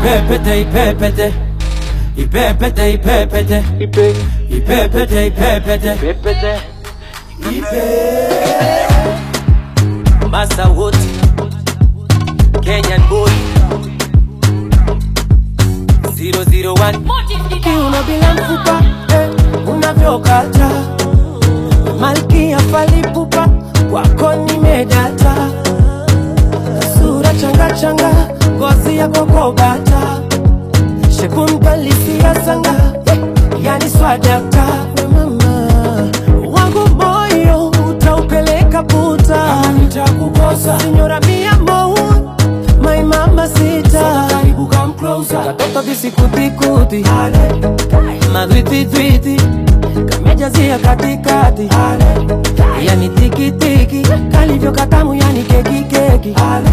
ipepete ipepete ipepete ipepete ipepete ipepete Masa wote Kenyan boy 001 kiuno bila mfupa eh, unavyokata malkia falipupa kwako nimedata sura changa changa ngozi yako kobata shekunkalisia sanga eh, yani swadakta We mama wangu moyo utaupeleka puta nitakukosa sinyora mia mou my mama sita karibu come closer katoto visikutikuti madwititwiti kamejazia katikati yani tikitiki kalivyo katamu yani kekikeki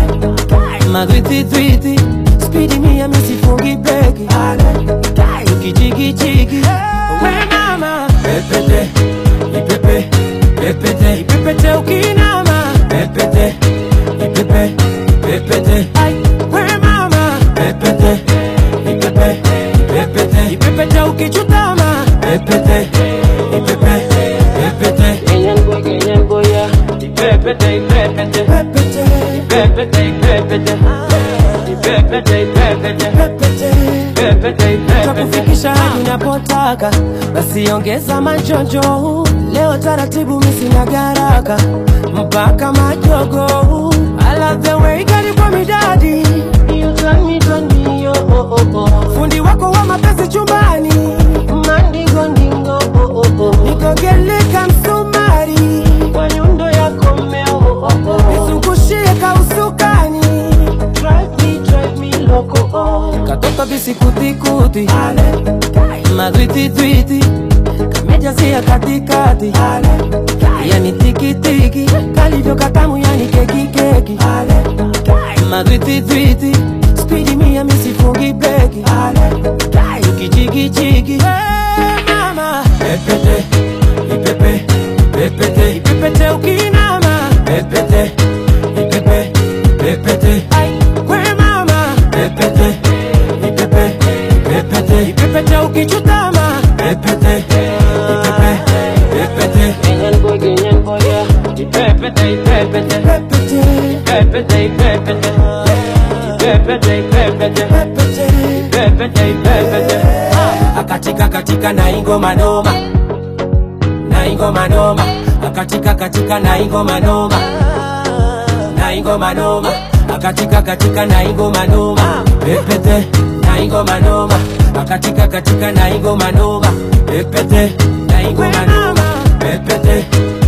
madwititwiti spidi mia misifungi beki tukichikichiki we mama Pepete ipepe pepete ipepete ukinama pepete ipepe pepete Ai, we mama pepete ipepe pepete ipepete ukichutama pepete ipepe pepete Kenyan boy, Kenyan boy, yeah. ipepete ipepete Pepete, ipepete ipepete ipepete ipepete pepete. ipepete ipepete takufikisha hadi unapotaka, basi ongeza majonjo. Leo taratibu, misina garaka mpaka majogo. I love the way gari kwa midadi, you turn me, turn me, oh, oh, oh, oh. Fundi wako wa mapenzi chumbani, mandingo ndingo, oh, oh, oh. Nikogeleka msumari kwa nyundo yako mmeo, oh, oh, oh. Nizungushie kausukani, drive me, drive me loco, oh. Katoto visikutikuti madwititwiti kamejazia katikati yani tikitiki kalivyo katamu yani kekikeki madwititwiti spidi mia misifungi beki tukichikichiki mama pepete ipepe pepete ipepete ukinama pepete ipepe pepete Ai, we mama pepete ipepe pepete ipepete ukichutama pepete ipepe pepete Kenyan boy, Kenyan boy, yeah. ipepete ipepete Pepete, ipepete ipepete ipepete ipepete pepete. ipepete ipepete akatika katika na ingoma noma na ingoma noma akatika katika na ingoma noma na ingoma noma akatika katika na ingoma noma pepete na ingoma noma akatika katika na ingoma noma pepete na ingoma noma pepete